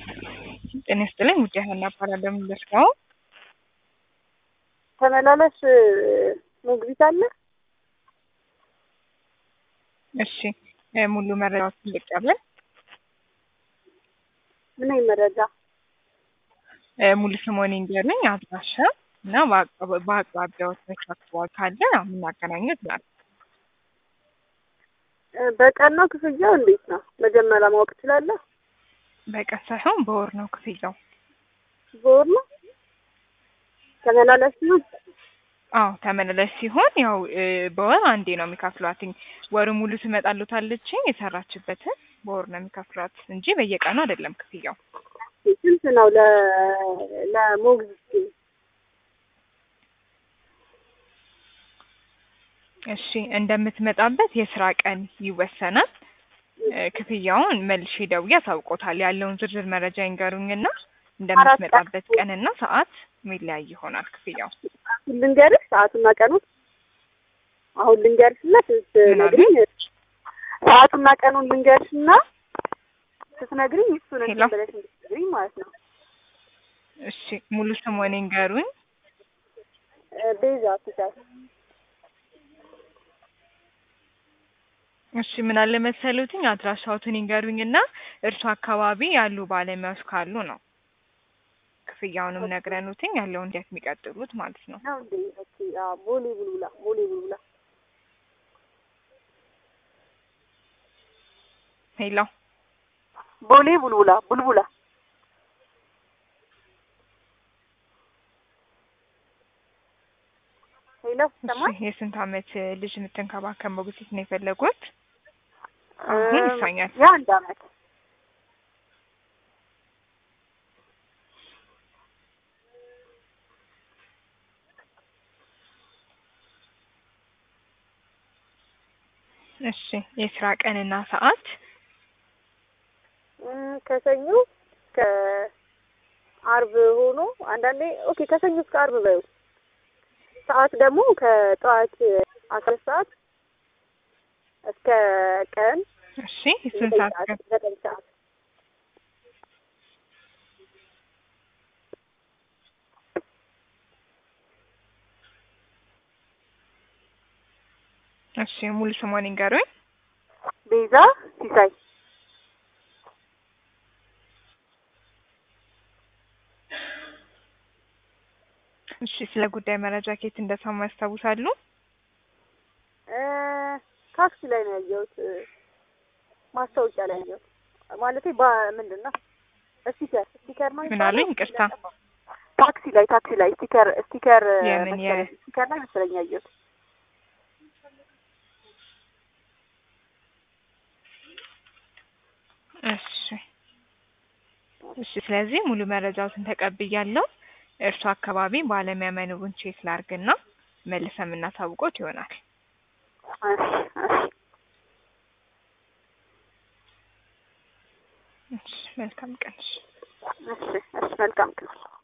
ጤና ይስጥልኝ ውድ ሀና እባላለሁ። የምደርሰው ተመላለስ ሞግዚት አለ። እሺ ሙሉ መረጃዎችን ልቀበል። ምን አይነት መረጃ? ሙሉ ስሞን እንዲያለኝ አድራሻ እና በአቅራቢያዎች አካባቢ ካለ የምናገናኘት ናል። በቀን ነው ክፍያው? እንዴት ነው መጀመሪያ ማወቅ ትችላለህ? በቀን ሳይሆን በወር ነው ክፍያው። በወር ነው ተመላለስ ነው? አዎ ተመላላሽ ሲሆን ያው በወር አንዴ ነው የሚከፍሏትኝ። ወሩ ሙሉ ትመጣሉታለች የሰራችበትን በወር ነው የሚከፍሏት እንጂ በየቀኑ አይደለም ክፍያው። ስንት ነው ለ ለሞግዚት? እሺ እንደምትመጣበት የስራ ቀን ይወሰናል። ክፍያውን መልሼ ደውዬ አሳውቆታል። ያለውን ዝርዝር መረጃ ይንገሩኝና እንደምትመጣበት ቀንና ሰዓት የሚለያይ ይሆናል ክፍያው። ልንገርሽ ሰዓቱና ቀኑን አሁን ልንገርሽ እና ስትነግሪኝ ሰዓቱና ቀኑን ልንገርሽ እና ስትነግሪኝ እሱን እንትን ብለሽ እንድትነግሪኝ ማለት ነው። እሺ ሙሉ ስሞን ይንገሩኝ። ቤዛ ትቻል እሺ ምን አለ መሰሉትኝ አድራሻዎትን ይንገሩኝና እርሱ አካባቢ ያሉ ባለሙያዎች ካሉ ነው ክፍያውንም ነግረኑትኝ ያለውን እንዴት የሚቀጥሉት ማለት ነው። ነው እንዴ? ኦኬ። አዎ ቦሌ ቡልቡላ ቦሌ ቡልቡላ ሄሎ ቦሌ ቡልቡላ ቡልቡላ ሄሎ ሰማይ እሺ የስንት አመት ልጅ የምትንከባከብ ሞግዚት ነው የፈለጉት? አሁን ይሳኛል። የአንድ አመት እሺ የስራ ቀንና ሰዓት ከሰኞ ከአርብ ሆኖ አንዳንዴ ኦኬ ከሰኞ እስከ አርብ በዩ ሰዓት ደግሞ ከጠዋት አስራ ሰዓት እስከ ቀን እሺ ስንት ሰዓት ቀን ዘጠኝ ሰዓት እሺ ሙሉ ስሟን ይንገሩኝ። ቤዛ ሲሳይ እሺ ስለ ጉዳይ መረጃ ከየት እንደሰሙ ያስታውሳሉ? ታክሲ ላይ ነው ያየሁት፣ ማስታወቂያ ላይ ያየሁት። ማለቴ ምንድን ነው ስቲከር ስቲከር ነው ምን አሉኝ? ይቅርታ ታክሲ ላይ ታክሲ ላይ ስቲከር ስቲከር የምን የ ስቲከር ላይ መሰለኝ ያየሁት። እሺ እሺ። ስለዚህ ሙሉ መረጃዎትን ተቀብያለሁ። እርሱ አካባቢ ባለሙያ መኖሩን ቼክ ላርግና መልሰን የምናሳውቆት ይሆናል። እሺ መልካም ቀን። እሺ እሺ መልካም ቀን።